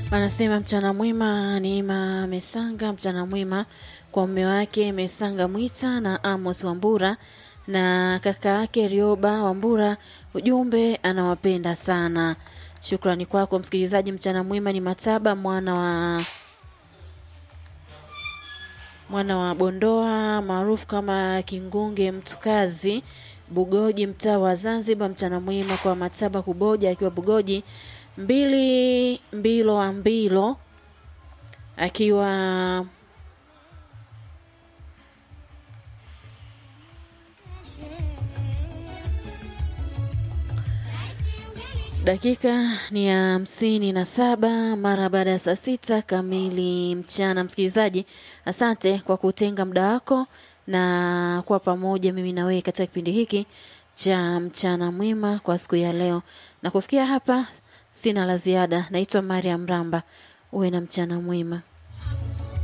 Anasema mchana mwema Neema Mesanga, mchana mwema kwa mume wake Mesanga Mwita na Amos Wambura na kaka yake Rioba Wambura. Ujumbe anawapenda sana. Shukrani kwako msikilizaji. Mchana mwema ni Mataba mwana wa mwana wa Bondoa maarufu kama Kingunge Mtukazi Bugoji, mtaa wa Zanzibar. Mchana mwema kwa Mataba Kuboja akiwa Bugoji mbili mbilo wa mbilo akiwa dakika ni ya hamsini na saba mara baada ya saa sita kamili mchana. Msikilizaji, asante kwa kutenga muda wako na kuwa pamoja mimi na wewe katika kipindi hiki cha mchana mwema kwa siku ya leo, na kufikia hapa sina la ziada. Naitwa Mariam Ramba, uwe na mchana mwema.